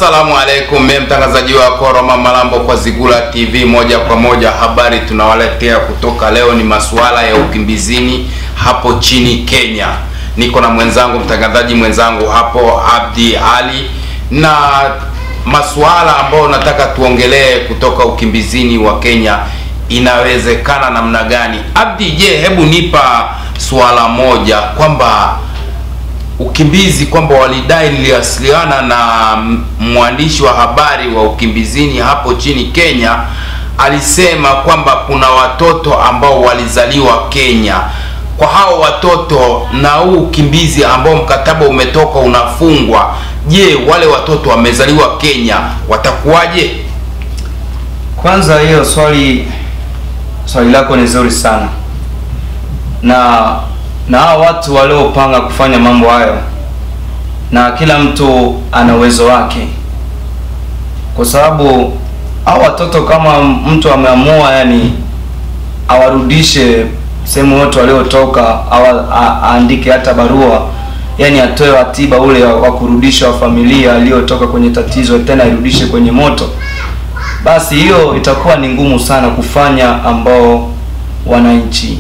Assalamu alaikum, mimi mtangazaji wako Roma Malambo kwa Zigula TV moja kwa moja. Habari tunawaletea kutoka leo ni masuala ya ukimbizini hapo chini Kenya. Niko na mwenzangu mtangazaji mwenzangu hapo Abdi Ali, na masuala ambayo nataka tuongelee kutoka ukimbizini wa Kenya, inawezekana namna gani? Abdi, je, hebu nipa suala moja kwamba ukimbizi kwamba walidai niliwasiliana na mwandishi wa habari wa ukimbizini hapo chini Kenya, alisema kwamba kuna watoto ambao walizaliwa Kenya. Kwa hao watoto na huu ukimbizi ambao mkataba umetoka unafungwa, je, wale watoto wamezaliwa Kenya watakuwaje? Kwanza hiyo swali swali lako ni zuri sana, na na hao watu waliopanga kufanya mambo hayo, na kila mtu ana uwezo wake, kwa sababu hao watoto kama mtu ameamua yani awarudishe sehemu yote waliotoka, au aandike hata barua yani atoe watiba ule wa kurudisha wa familia aliyotoka kwenye tatizo, tena irudishe kwenye moto, basi hiyo itakuwa ni ngumu sana kufanya ambao wananchi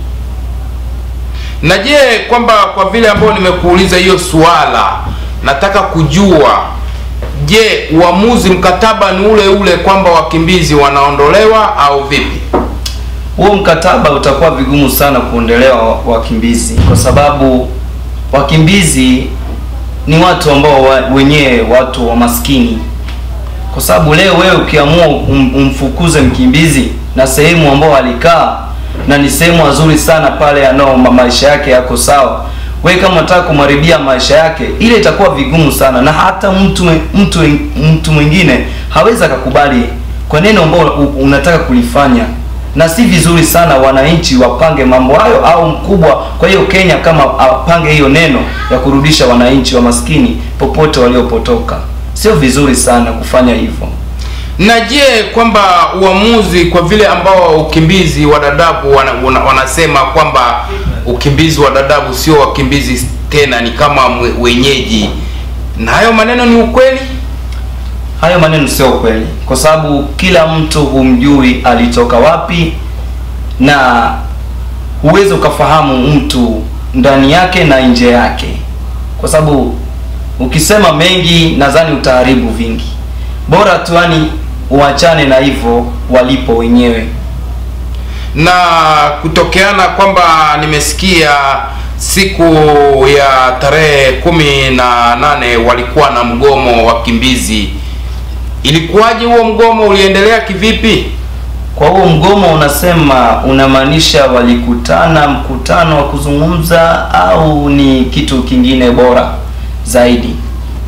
Na je, kwamba kwa vile ambao nimekuuliza hiyo swala, nataka kujua, je, uamuzi mkataba ni ule ule kwamba wakimbizi wanaondolewa au vipi? huo mkataba utakuwa vigumu sana kuondolewa wakimbizi, kwa sababu wakimbizi ni watu ambao wa, wenyewe watu wa maskini. Kwa sababu leo wewe ukiamua um, umfukuze mkimbizi na sehemu ambao alikaa na ni sehemu nzuri sana pale, anao maisha yake yako sawa, wewe kama unataka kumharibia maisha yake, ile itakuwa vigumu sana, na hata mtu mtu mtu mwingine hawezi akakubali kwa neno ambao unataka kulifanya na si vizuri sana wananchi wapange mambo hayo, au mkubwa. Kwa hiyo Kenya kama apange hiyo neno ya kurudisha wananchi wa maskini popote waliopotoka, sio vizuri sana kufanya hivyo. Na je, kwamba uamuzi kwa vile ambao ukimbizi wa Dadaab wana, wana, wanasema kwamba ukimbizi wa Dadaab sio wakimbizi tena, ni kama wenyeji, na hayo maneno ni ukweli? Hayo maneno sio ukweli, kwa sababu kila mtu humjui alitoka wapi, na huwezi ukafahamu mtu ndani yake na nje yake, kwa sababu ukisema mengi, nadhani utaharibu vingi. Bora tu yani uachane na hivyo walipo wenyewe. Na kutokeana kwamba nimesikia siku ya tarehe kumi na nane walikuwa na mgomo wakimbizi Ilikuwaje huo mgomo, uliendelea kivipi? Kwa huo mgomo unasema, unamaanisha walikutana mkutano wa kuzungumza au ni kitu kingine bora zaidi?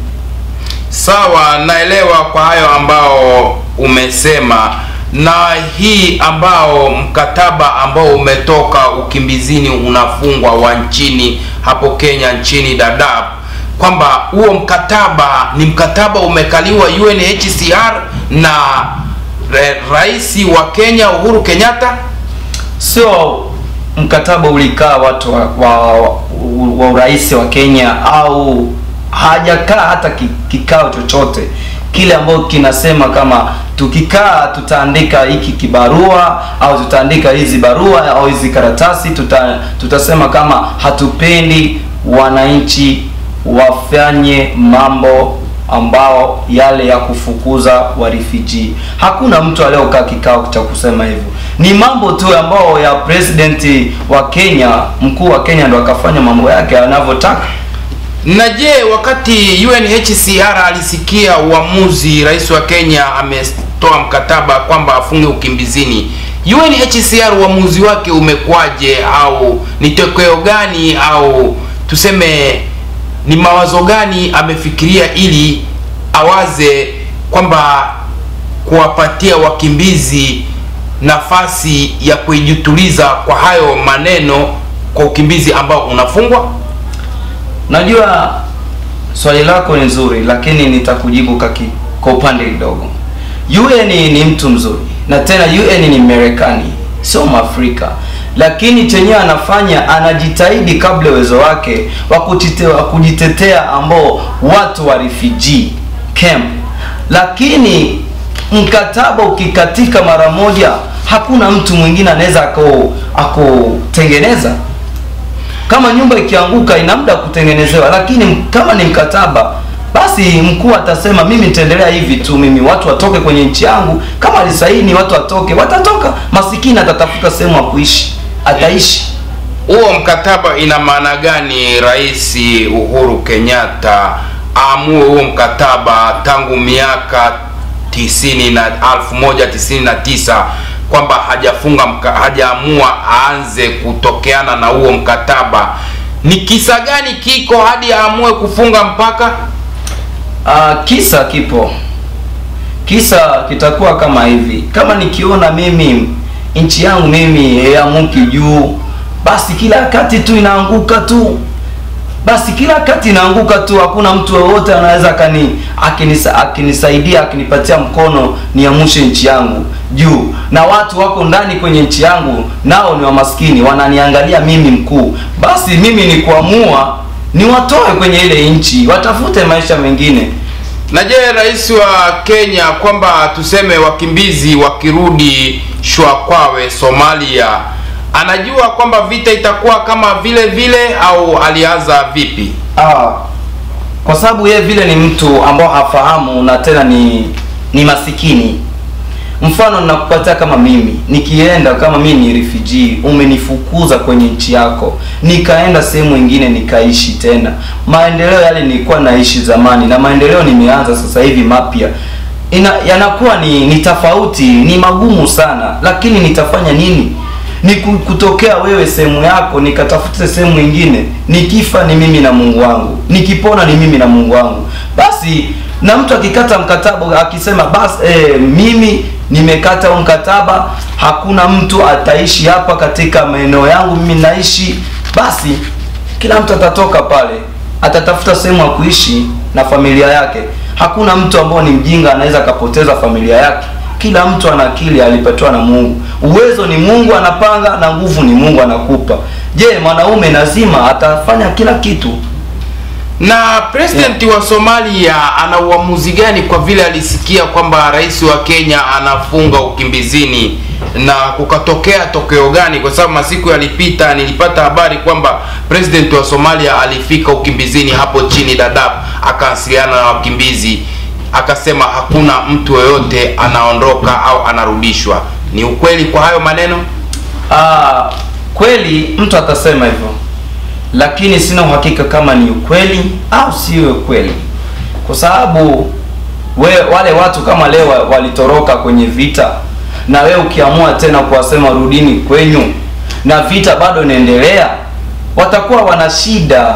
Sawa, naelewa kwa hayo ambao umesema, na hii ambao mkataba ambao umetoka ukimbizini unafungwa wa nchini hapo Kenya, nchini Dadaab kwamba huo mkataba ni mkataba umekaliwa UNHCR na rais wa Kenya Uhuru Kenyatta. Sio mkataba ulikaa watu wa, wa, wa urais wa Kenya au hajakaa hata kikao chochote kile ambacho kinasema kama tukikaa tutaandika hiki kibarua au tutaandika hizi barua au hizi karatasi tuta, tutasema kama hatupendi wananchi wafanye mambo ambao yale ya kufukuza wa refugee. Hakuna mtu aliyokaa kikao cha kusema hivyo, ni mambo tu ambao ya president wa Kenya, mkuu wa Kenya ndo akafanya mambo yake anavyotaka. Na je, wakati UNHCR alisikia uamuzi rais wa Kenya ametoa mkataba kwamba afunge ukimbizini, UNHCR uamuzi wake umekwaje, au ni tokeo gani, au tuseme ni mawazo gani amefikiria ili awaze kwamba kuwapatia wakimbizi nafasi ya kujituliza kwa hayo maneno kwa ukimbizi ambao unafungwa? Najua swali lako ni nzuri, lakini nitakujibu kwa upande kidogo. UN ni mtu mzuri, na tena UN ni Marekani, sio Mwafrika lakini chenyewe anafanya anajitahidi kabla uwezo wake wa kujitetea ambao watu wa refugee camp lakini mkataba ukikatika mara moja hakuna mtu mwingine anaweza ako akotengeneza kama nyumba ikianguka ina muda wa kutengenezewa lakini kama ni mkataba basi mkuu atasema mimi nitaendelea hivi tu mimi watu watoke kwenye nchi yangu kama alisaini watu watoke watatoka masikini atatafuta sehemu ya kuishi ataishi huo mkataba ina maana gani rais uhuru kenyatta aamue huo mkataba tangu miaka tisini na elfu moja tisini na tisa kwamba hajafunga mka, hajaamua aanze kutokeana na huo mkataba ni kisa gani kiko hadi aamue kufunga mpaka Uh, kisa kipo kisa kitakuwa kama hivi kama nikiona mimi nchi yangu mimi haiamuki juu basi kila wakati tu inaanguka tu basi kila wakati inaanguka tu hakuna mtu yoyote anaweza akani akinisa, akinisaidia akinipatia mkono niamushe nchi yangu juu na watu wako ndani kwenye nchi yangu nao ni wamaskini wananiangalia mimi mkuu basi mimi ni kuamua niwatoe kwenye ile nchi watafute maisha mengine na je rais wa kenya kwamba tuseme wakimbizi wakirudi shwakwawe somalia anajua kwamba vita itakuwa kama vile vile au alianza vipi Ah, kwa sababu yeye vile ni mtu ambao hafahamu na tena ni ni masikini. Mfano ninakupatia kama mimi nikienda kama mimi ni refugee, umenifukuza kwenye nchi yako, nikaenda sehemu nyingine nikaishi tena. Maendeleo yale nilikuwa naishi zamani na maendeleo nimeanza sasa hivi mapya ina yanakuwa ni ni tofauti, ni magumu sana, lakini nitafanya nini? ni ku- kutokea wewe sehemu yako nikatafute sehemu nyingine nikifa ni mimi na mungu wangu nikipona ni mimi na mungu wangu basi na mtu akikata mkataba akisema basi eh, mimi nimekata huu mkataba hakuna mtu ataishi hapa katika maeneo yangu mimi naishi basi kila mtu atatoka pale atatafuta sehemu ya kuishi na familia yake hakuna mtu ambao ni mjinga anaweza akapoteza familia yake kila mtu ana akili alipatiwa na mungu uwezo ni mungu anapanga na nguvu ni mungu anakupa je mwanaume lazima atafanya kila kitu na president wa somalia ana uamuzi gani kwa vile alisikia kwamba rais wa kenya anafunga ukimbizini na kukatokea tokeo gani kwa sababu masiku yalipita nilipata habari kwamba president wa somalia alifika ukimbizini hapo chini dadab akawasiliana na wakimbizi akasema hakuna mtu yoyote anaondoka au anarudishwa ni ukweli kwa hayo maneno Aa, kweli mtu atasema hivyo lakini sina uhakika kama ni ukweli au sio ukweli kwa sababu we, wale watu kama leo wa- walitoroka kwenye vita na wewe ukiamua tena kuwasema rudini kwenyu na vita bado inaendelea watakuwa wana shida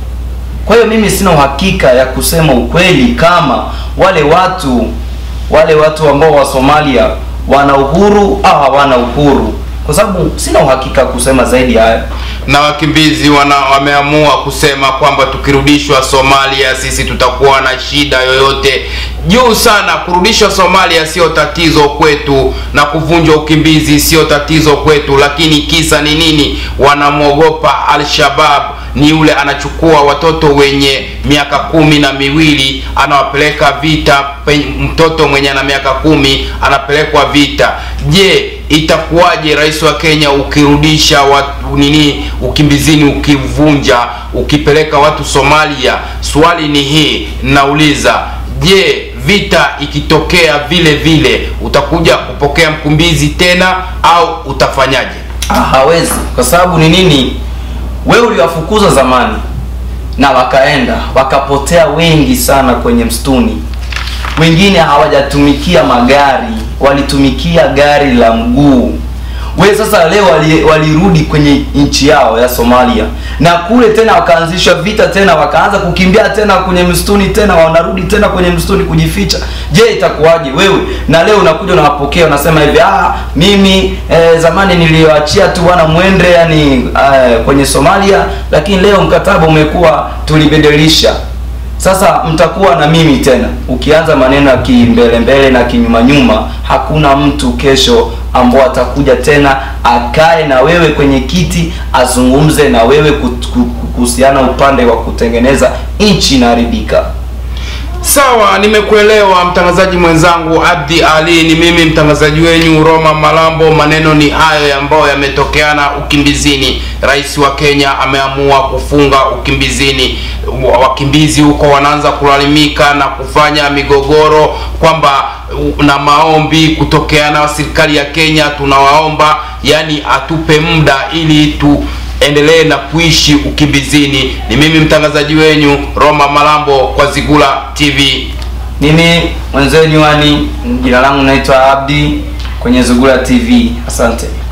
kwa hiyo mimi sina uhakika ya kusema ukweli kama wale watu wale watu ambao wa Somalia wana uhuru au hawana uhuru, kwa sababu sina uhakika kusema zaidi ya hayo. na wakimbizi wana wameamua kusema kwamba tukirudishwa Somalia sisi tutakuwa na shida yoyote juu sana. Kurudishwa Somalia sio tatizo kwetu, na kuvunjwa ukimbizi sio tatizo kwetu, lakini kisa ni nini? Wanamwogopa Al-Shabab ni yule anachukua watoto wenye miaka kumi na miwili anawapeleka vita. Pe- Mtoto mwenye ana miaka kumi anapelekwa vita. Je, itakuwaje rais wa Kenya ukirudisha watu nini ukimbizini, ukivunja, ukipeleka watu Somalia? Swali ni hii, nauliza, je, vita ikitokea vile vile utakuja kupokea mkimbizi tena au utafanyaje? Ah, hawezi kwa sababu ni nini? Wewe uliwafukuza zamani na wakaenda wakapotea wengi sana kwenye msituni. Wengine hawajatumikia magari, walitumikia gari la mguu. We sasa leo wali- walirudi kwenye nchi yao ya Somalia na kule tena wakaanzisha vita tena, wakaanza kukimbia tena kwenye msituni tena, wanarudi tena kwenye msituni kujificha. Je, itakuwaje wewe? Na leo unakuja unawapokea unasema hivi ah, mimi eh, zamani niliwaachia tu wana mwende yani eh, kwenye Somalia, lakini leo mkataba umekuwa tulibadilisha sasa mtakuwa na mimi tena. Ukianza maneno ya kimbele mbele na kinyuma nyuma, hakuna mtu kesho ambao atakuja tena akae na wewe kwenye kiti azungumze na wewe kut- ku- ku- kuhusiana upande wa kutengeneza nchi inaharibika. Sawa, nimekuelewa mtangazaji mwenzangu Abdi Ali. Ni mimi mtangazaji wenyu Roma Malambo. Maneno ni hayo ambayo yametokeana ukimbizini. Rais wa Kenya ameamua kufunga ukimbizini. Wakimbizi huko wanaanza kulalamika na kufanya migogoro kwamba na maombi kutokeana na serikali ya Kenya. Tunawaomba yani atupe muda ili tu endelee na kuishi ukimbizini. Ni mimi mtangazaji wenyu Roma Malambo kwa Zigula TV. Mimi mwenzenu, yani jina langu naitwa Abdi kwenye Zugura TV. Asante.